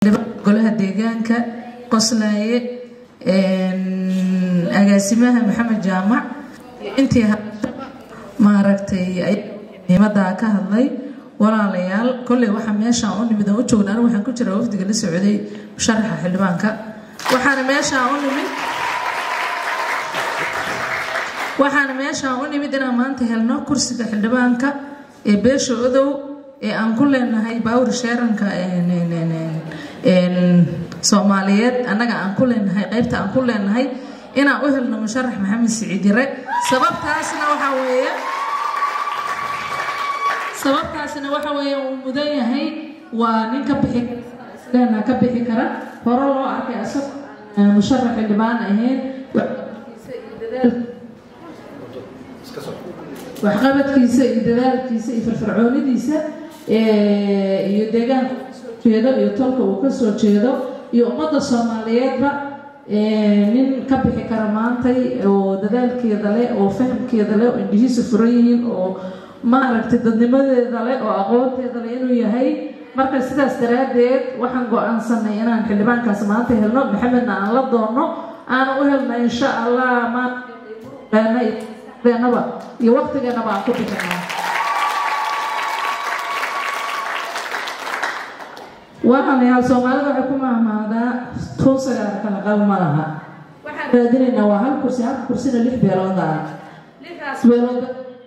golaha deegaanka qoslaaye agaasimaha maxamed jaamac intii maaragtay muhiimadaa ka hadlay walaalayaal kolley waxaa meeshaan u nimid oo u joogna anigu waxaan ku jiraa wafdiga la socday musharaxa xildhibaanka waxaana meeshaan u nimid waxaana meeshaan u nimid inaan maanta helno kursiga xildhibaanka ee beesha odow ee aan ku leenahay baawr sheeranka soomaaliyeed annaga aan ku leenahay qaybta aan ku leenahay inaan u helno musharax maxamed siciid yare sababtaasna waxaa weeye sababtaasna waxa weeye uu mudan yahay waa nin ka bixi leena ka bixi kara hore loo arkay asag musharax xildhibaan ahayn waxqabadkiisa iyo dadaalkiisa iyo firfircoonidiisa iyo deegaanka jeedo iyo tolka uu ka soo jeedo iyo ummadda soomaaliyeedba nin ka bixi kara maantay oo dadaalkeeda leh oo fahamkeeda leh oo indhihiisu furan yihiin oo maaragtay dadnimadeeda leh oo aqoonteeda leh inuu yahay marka sidaas daraaddeed waxaan go-aansanay inaan xildhibaankaas maanta helno maxamedna aan la doonno aana u helno insha allah maanaba iyo waqtigeenaba aan ku bixino waxaanayaal soomaalida waxay ku mahmaadaa tun sagaal kala qabo ma laha waxaan raadinaynaa waa hal kursi hal kursina lix beelood ah lixdaas beelood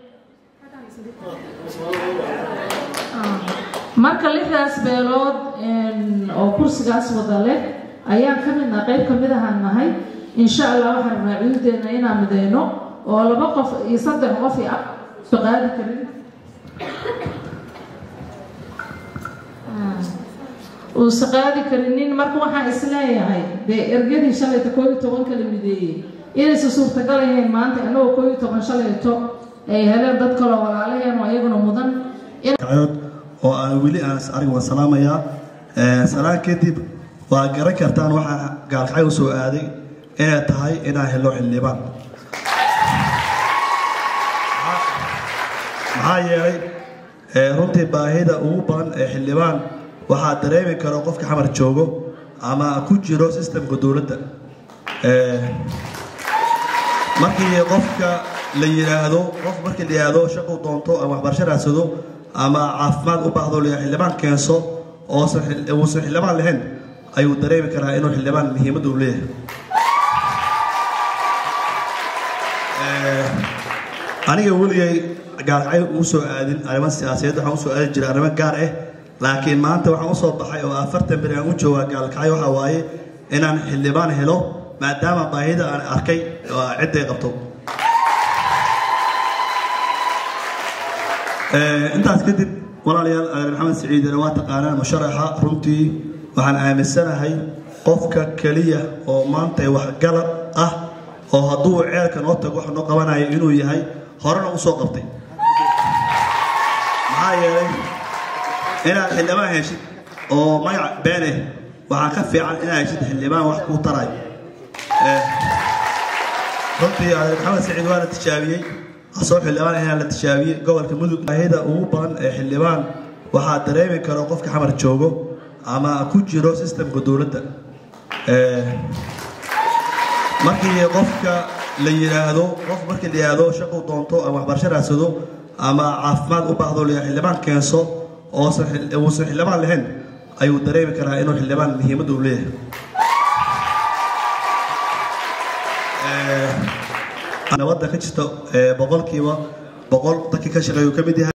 marka lixdaas beelood oo kursigaas wada leh ayaan ka midna qayb ka mid ahaan nahay insha allah waxaan rabnaa cududeena inaan mideyno oo laba qof iyo saddex qof iyo afso qaadi karin uusa qaadi karinin marka waxaan isleeyahay dee ergadii shalayta koo iyo tobanka la mideeyey inaysa suurtagal ahayn maanta annagoo koo iyo toban shalayto ay heleen dad kaloo walaalaheen oo iyaguna mudan oo aan weli aan arig waan salaamayaa salaan kadib waa garan kartaan waxaa gaalkacay u soo aaday inay tahay inaan helo xildhibaan maxaa yeelay runtii baahida ugu badan ee xildhibaan waxaa dareemi karo qofka xamar joogo ama ku jiro sistemka dowladda markii qofka la yidhaahdo qof markii la yidhaahdo shaqu doonto ama waxbarasho raadsado ama caafimaad u baahdo la xildhibaan keenso oosan uusan xildhibaan lahayn ayuu dareemi karaa inuu xildhibaan muhiimadda uu leeyahay aniga weligay gaalkacay ugu soo aadin arrimo siyaasadeed waxaan usoo aadi jiray arrimo gaar ah laakiin maanta waxaan usoo baxay oo afartan beri aan u joogaa gaalkacay waxaa waaye inaan xildhibaan helo maadaama baahida aan arkay cidday qabto intaas kadib walaalayaal adeer maxamed siciidina waa taqaanaan musharaxa runtii waxaan aaminsanahay qofka keliya oo maanta waxgalad ah oo hadduu ceelka noo tago wax noo qabanayo inuu yahay horena usoo qabtay maxaa yeelay inaad xildhibaan heshid oo magac beene waxaa ka fiican inaad heshid xildhibaan wax kuu tarayo runtii adeer maxamed siciid waa la tijaabiyey asoo xildhibaan ayaa la tijaabiyey gobolka mudug baahida ugu badan ee xildhibaan waxaa dareemi karo qofka xamar joogo ama ku jiro sistemka dowladda markii qofka la yidhaahdo qof markii la yidhaahdo shaqu doonto ama waxbarasho raadsado ama caafimaad u baahdo la xildhibaan keenso oosan uusan xildhibaan lahayn ayuu dareemi karaa inuu xildhibaan muhiimadda uu leeyahay nabadda ka jirta boqolkiiba boqol dadkii ka shaqeeyu ka mid yahay